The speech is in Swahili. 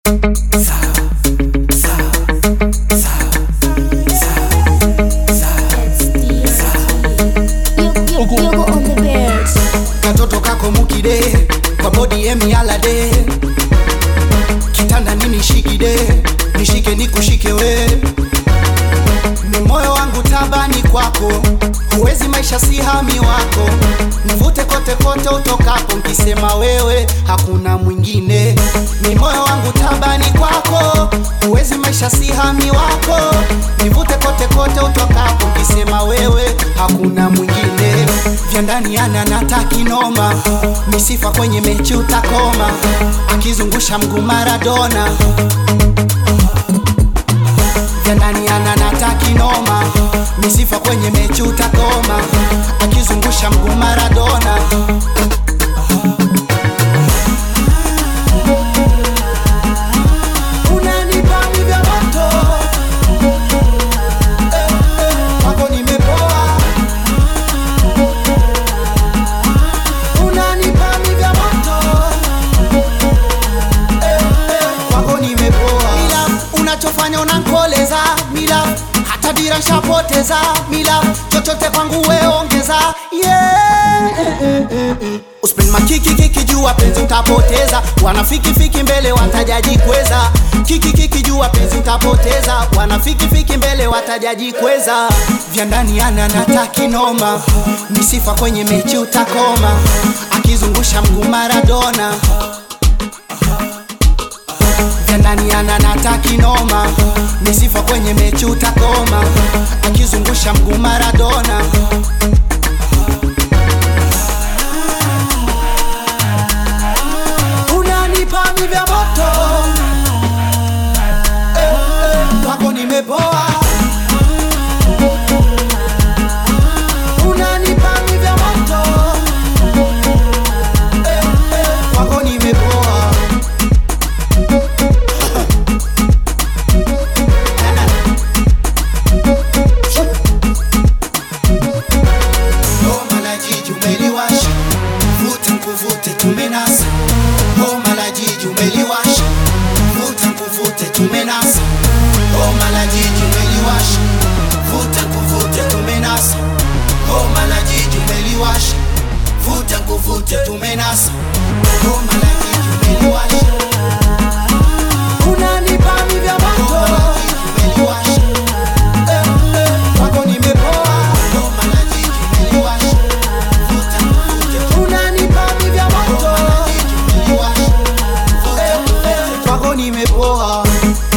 katoto kako mukide kwa bodi emialade kitanda nini shikide nishike nikushike we ni moyo wangu tabani kwako huwezi maisha si hami wako nivute kote kote utokapo nkisema wewe hakuna mwingine ni moyo wangu tabani kwako huwezi maisha si hami wako nivute kote kote utokapo nkisema wewe hakuna mwingine vya ndani ana natakinoma misifa kwenye mechi utakoma akizungusha mguu maradona vya ndani ana natakinoma misifa kwenye mechi utakoma akizungusha mguu maradona unanipa mi vya moto Eh, eh, kwako nimepoa unanipa mi vya moto Eh, eh, kwako nimepoa mila unachofanya unankoleza mila hata dira nshapoteza mila chochote kwangu weongeza yeah. Uspin makiki kiki jua penzi utapoteza wanafiki fiki mbele watajaji kweza kiki kiki jua penzi utapoteza wanafiki fiki mbele watajaji kweza vya ndani ana natakinoma misifa kwenye mechi utakoma akizungusha mguu Maradona vya ndani ana natakinoma misifa kwenye mechi utakoma akizungusha mguu Maradona unanipa mi vya moto eh, eh, kwako nimepoa unanipa mi vya moto eh, eh, kwako nimepoa Homa la jiji umeliwasha, vuta nkuvute tumenasa. Homa la jiji umeliwasha, vuta nkuvute tumenasa. Homa la jiji umeliwasha, vuta nkuvute tumenasa. Homa la jiji umeliwasha, vuta nkuvute tumenasa. Homa la jiji umeliwasha. Unanipa mi vya moto. Homa la jiji umeliwasha. Eh, eh, kwako nimepoa. Homa la jiji umeliwasha. Vuta nkuvute unanipa mi vya moto. Homa la jiji umeliwasha. Vuta nkuvute kwako nimepoa